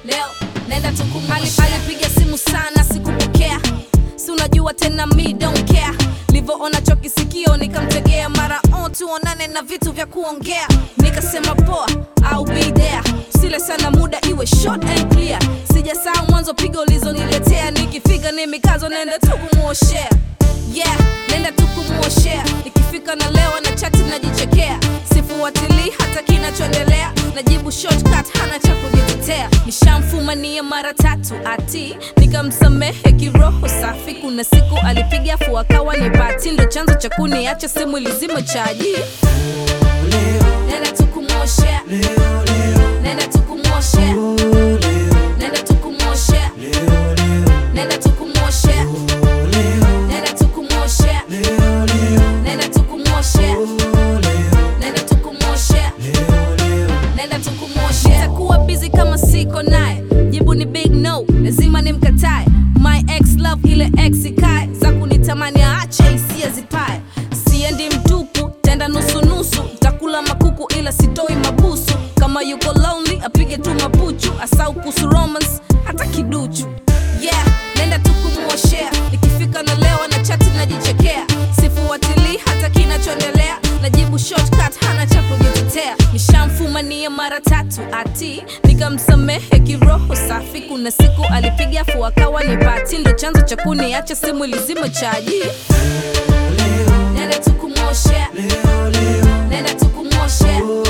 leo naenda tukumali alipiga simu sana sikupokea si unajua tena mi don't care livyoona chokisikio nikamtegea mara on tuonane na vitu vya kuongea nikasema poa au be there sile sana muda iwe short and clear sijasahau mwanzo pigo ulizoniletea nikifika ni mikazo naenda tu kumuoshea yeah naenda tu kumuoshea nikifika na lewa na chati najichekea sifuatilii hata kinachoendelea najibu shortcut hana cha kujitetea nishamfumania mara tatu ati nikamsamehe kiroho safi kuna siku alipiga fu akawa ni bati ndo chanzo cha kuniacha simu ilizima chaji nenda tu kumuoshea nenda tu kumuoshea nenda tu kumuoshea nenda tu kumuoshea nenda tu kumuoshea nenda tu kumuoshea nenda tu kumuoshea nenda tu kumuoshea takuwa busy kama siko naye jibu ni big no lazima nimkatae my ex love ile ex ikae za kunitamani aache hisia zipae siendi mtupu tenda nusunusu takula makuku ila sitoi mabusu kama yuko lonely apige tu mapuchu asau kuhusu romance hata kiduchu yeah nenda tu kumuoshea nikifika na lewa na chati najichekea sifuatilii hata kinachoendelea najibu shortcut hana cha kujitetea nishamfumania mara tatu ati nikamsamehe kiroho safi kuna siku alipiga fu akawa ni bati ndo chanzo cha kuniacha simu ilizima chaji nenda tu kumuoshea nenda tu kumuoshea